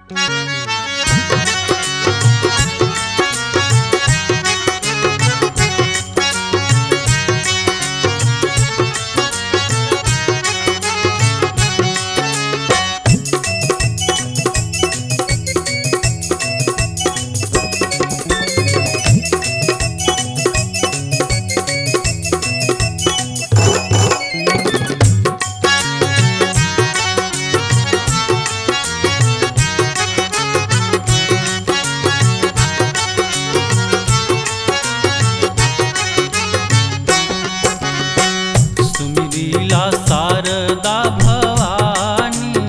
सुमिरीला शारदा भवानी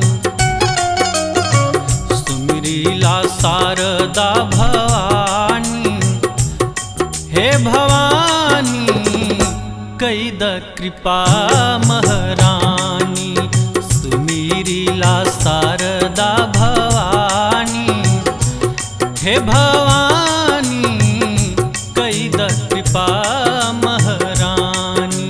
सुमिरीला शारदा भवानी हे भवानी कैद कृपा महारानी सुमिरीला शारदा भवानी हे भवानी कैद कृपा महारानी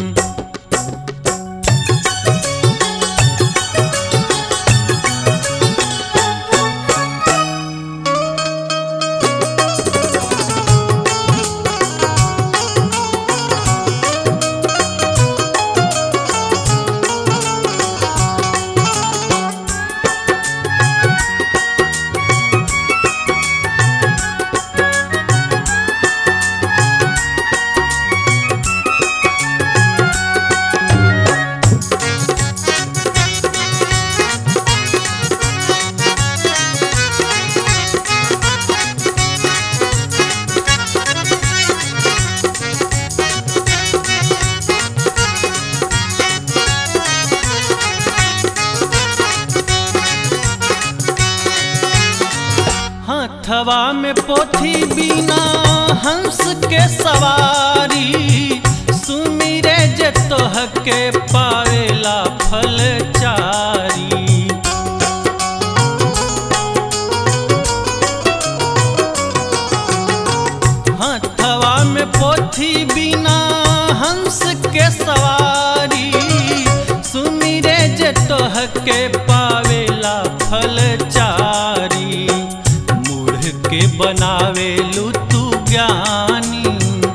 हथवा में पोथी बिना हंस के सवारी सुमिरे जे तोह के पावेला फल चारी हथवा में पोथी बिना हंस के सवारी सुमिरे जे तोह के पावेला फल चारी मूढ़ के बनावेलू तू ज्ञानी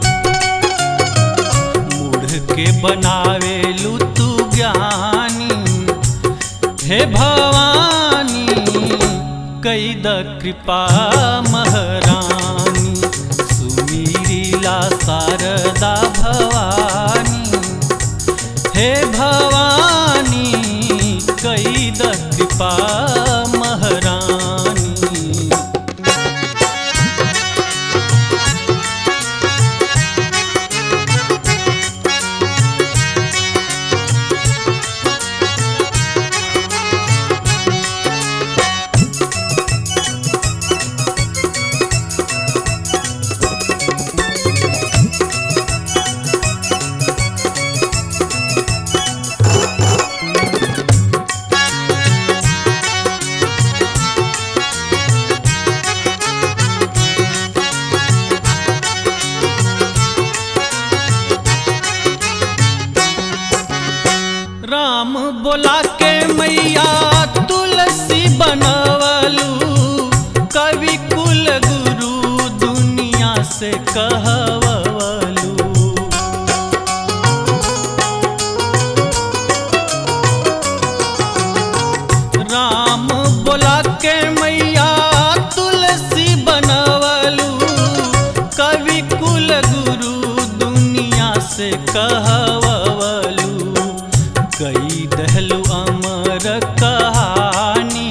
मूढ़ के बनावेलू तू ज्ञानी हे भवानी कैद कृपा महारानी सुमीरीला शारदा भवानी हे भवानी कैद कृपा महारानी राम बोला के मैया तुलसी बनवलू कवि कुल गुरु दुनिया से कहवलू राम बोला के मैया तुलसी बनवलू कवि कुल गुरु दुनिया से कहवलू कई दहलु अमर कहानी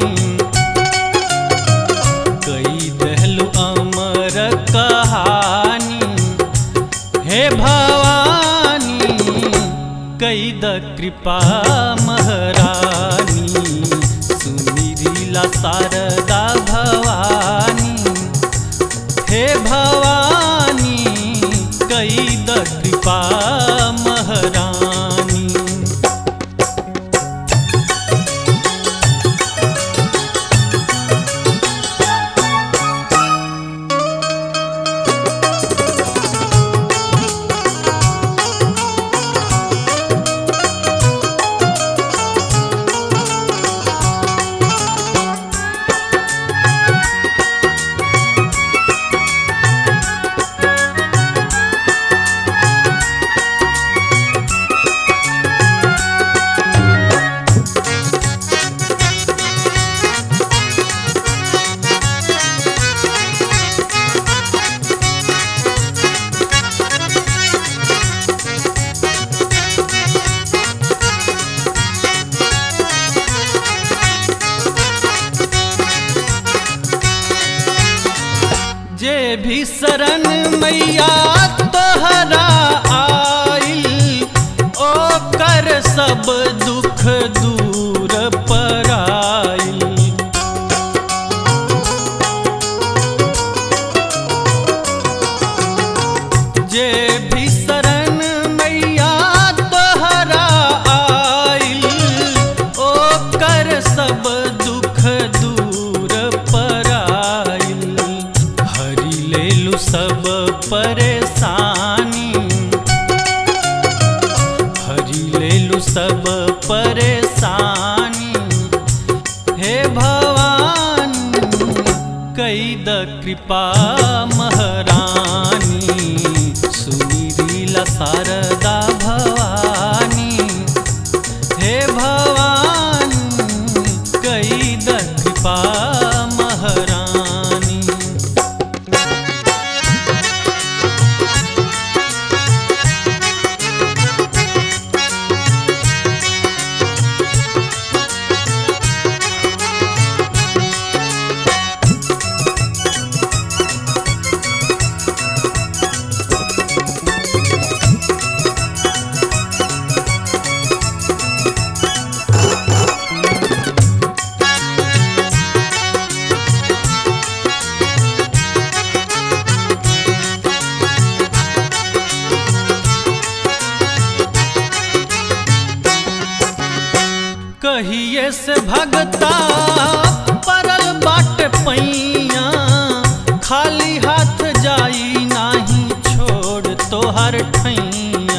कई दहलु अमर कहानी हे भवानी कई द कृपा महारानी सुमिरीला शारदा भवानी हे भवानी कई द कृपा महारानी भी शरण मैया तोहरा आइल ओकर सब दुख दूर पराइल जे भी शरण मैया तोहरा आइल ओकर सब दुख दूर पराइल हरि लेलु सब परेशानी हरि लेलु सब परेशानी हे भवानी कई द कृपा महारानी सुनीला शारदा भवानी हे भवानी कई द कृपा महारानी कहिए से भगता परल बाट पैया खाली हाथ जाई नाही छोड़ तोहर ठैया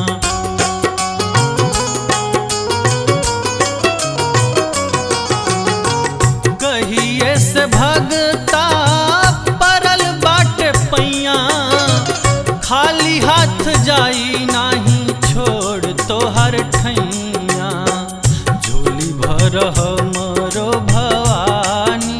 कहिए से भगता परल बाट पैया खाली हाथ जाई नाही छोड़ तोहर ठैया झोली भर हमरो भवानी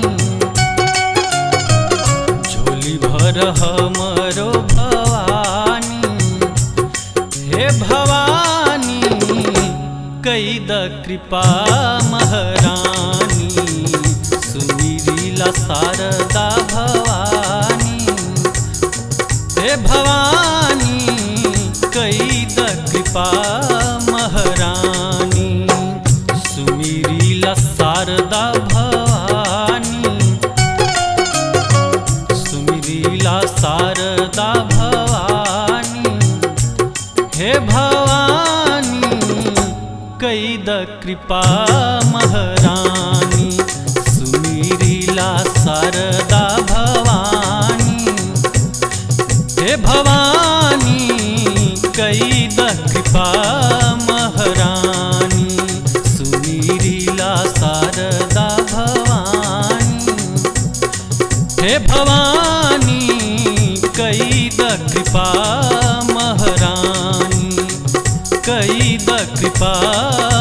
झोली भर हमरो भवानी हे भवानी कई द कृपा महारानी सुनीला शारदा भवानी हे भवानी कई द कृपा महारानी सुमीरीला शारदा भवानी सुमीरीला शारदा भवानी हे भवानी कई द कृपा महारानी सुमीरीला शारदा भवानी हे भवानी कई द कृपा महारानी सुनीरीला शारदा भवानी हे भवानी कई द कृपा महारानी कई द कृपा